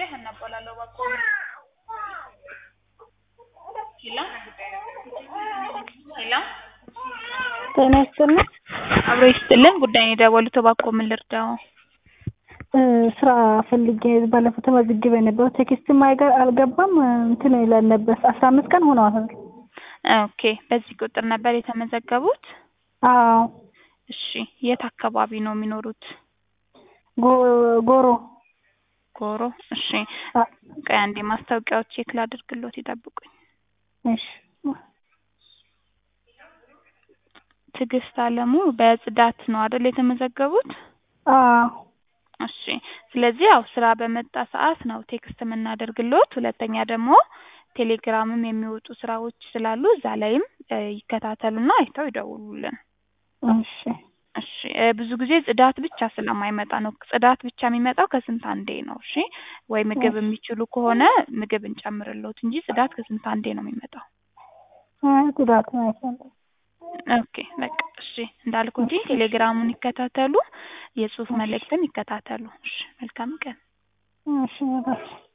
ሀና እባላለሁ ባኮ ሄሎ ሄሎ ጤና ይስጥልኝ። አብሮ ይስጥልን ጉዳይ ነው የደወሉት እባክዎ ምን ልርዳዎ ስራ ፈልጌ ባለፈው ተመዝግቤ ነበር። ቴክስትም አይገ አልገባም እንትን ይላል ነበር። አስራ አምስት ቀን ሆነዋል። ኦኬ በዚህ ቁጥር ነበር የተመዘገቡት? አዎ እሺ የት አካባቢ ነው የሚኖሩት? ጎ- ጎሮ ጎሮ እሺ አ- ቆይ አንዴ ማስታወቂያዎች ቼክ ላድርግሎት ይጠብቁኝ። እሺ ትዕግስት አለሙ በጽዳት ነው አይደል የተመዘገቡት? አዎ እሺ ስለዚህ ያው ስራ በመጣ ሰዓት ነው ቴክስት የምናደርግሎት። ሁለተኛ ደግሞ ቴሌግራምም የሚወጡ ስራዎች ስላሉ እዛ ላይም እ ይከታተሉና አይተው ይደውሉልን። እሺ እሺ እ ብዙ ጊዜ ጽዳት ብቻ ስለማይመጣ ነው። ጽዳት ብቻ የሚመጣው ከስንት አንዴ ነው። እሺ ወይ ምግብ እሺ። የሚችሉ ከሆነ ምግብ እንጨምርልዎት እንጂ ጽዳት ከስንት አንዴ ነው የሚመጣው። አይ ጉዳት ነው አይፈልግም። ኦኬ በቃ እሺ እንዳልኩት ቴሌግራሙን ይከታተሉ፣ የጽሁፍ መልእክትም ይከታተሉ። እሺ መልካም ቀን። እሺ በቃ